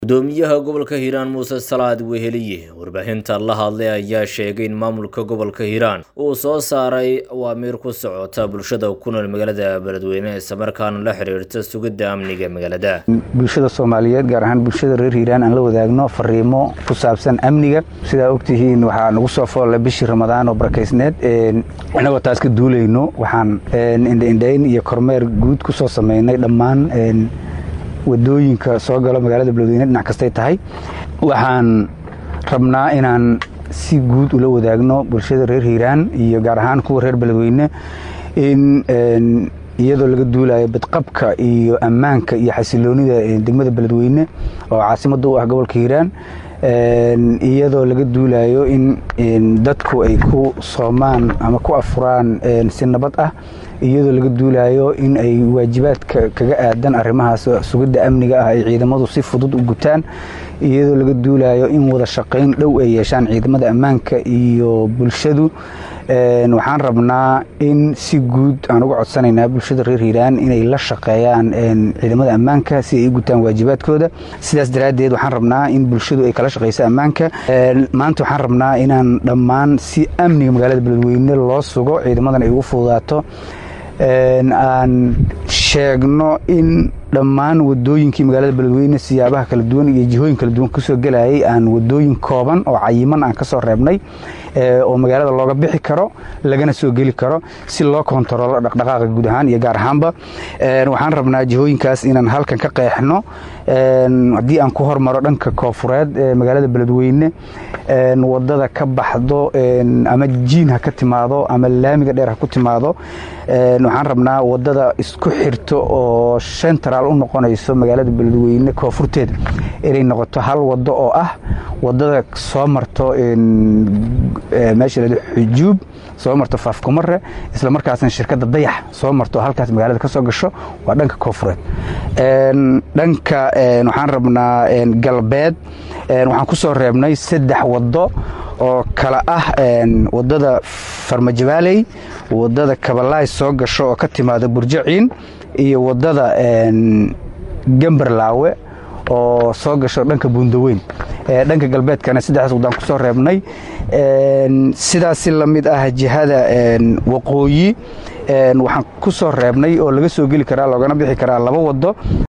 gudoomiyaha gobolka hiiraan muuse salaad weheliye warbaahinta la hadlay ayaa sheegay in maamulka gobolka hiiraan uu soo saaray awaamiir ku socota bulshada ku nool magaalada beledweyne islamarkaana la xiriirta sugidda amniga magaalada bulshada soomaaliyeed gaar ahaan bulshada reer hiiraan aan la wadaagno fariimo ku saabsan amniga sidaa ogtihiin waxaa nagu soo foolla bishii ramadaan oo barakaysneed inagoo taas ka duulayno waxaan indhaindhayn iyo kormeer guud ku soo sameynay dhammaan wadooyinka soo galo magaalada beledweyne dhinac kastay tahay waxaan rabnaa inaan si guud ula wadaagno bulshada reer hiiraan iyo gaar ahaan kuwa reer beledweyne in iyadoo laga duulayo badqabka iyo ammaanka iyo xasiloonida degmada beledweyne oo caasimada u ah gobolka hiiraan iyadoo laga duulayo in dadku ay ku soomaan ama ku afuraan si nabad ah iyadoo laga duulayo in ay waajibaadka kaga aadan arrimahaas sugidda amniga ah ay ciidamadu si fudud u gutaan iyadoo laga duulayo in wada shaqayn dhow ay yeeshaan ciidamada ammaanka iyo bulshadu waxaan rabnaa in si guud aan uga codsanaynaa bulshada reer hiiraan inay la shaqeeyaan ciidamada ammaanka si ay u gutaan waajibaadkooda sidaas daraaddeed waxaan rabnaa in bulshadu ay kala shaqayso ammaanka maanta waxaan rabnaa inaan dhammaan si amniga magaalada beledweyne loo sugo ciidamadan ay ugu fududaato aan sheegno in dhammaan wadooyinkii magaalada beledweyne siyaabaha kala duwan iyo jihooyin kala duwan kusoo gelayay aan wadooyin kooban oo cayiman aan ka soo reebnay oo magaalada looga bixi karo lagana soo geli karo si loo kontaroolo dhaqdhaqaaqa guud ahaan iyo gaar ahaanba waxaan rabnaa jihooyinkaas inaan halkan ka qeexno haddii aan ku hormaro dhanka koofureed ee magaalada beledweyne wadada ka baxdo ama jiin ha ka timaado ama laamiga dheer ha ku timaado waxaan rabnaa wadada isku xirto oo sentral u noqonayso magaalada beledweyne koonfurteeda inay noqoto hal wado oo ah wadada soo marto meesha la xujuub soo marto faafkumare isla markaasna shirkadda dayax soo marto halkaas magaalada ka soo gasho waa dhanka koonfureed dhanka waxaan rabnaa galbeed waxaan ku soo reebnay saddex wado oo kala ah wadada farmajabaaley wadada kabalaay soo gasho oo ka timaada burjaciin iyo wadada gambarlaawe oo soo gasho dhanka buundaweyn dhanka galbeedkana saddexdaas wadaan ku soo reebnay sidaas si la mid ah jihada waqooyi waxaan ku soo reebnay oo laga soo geli karaa loogana bixi karaa laba wado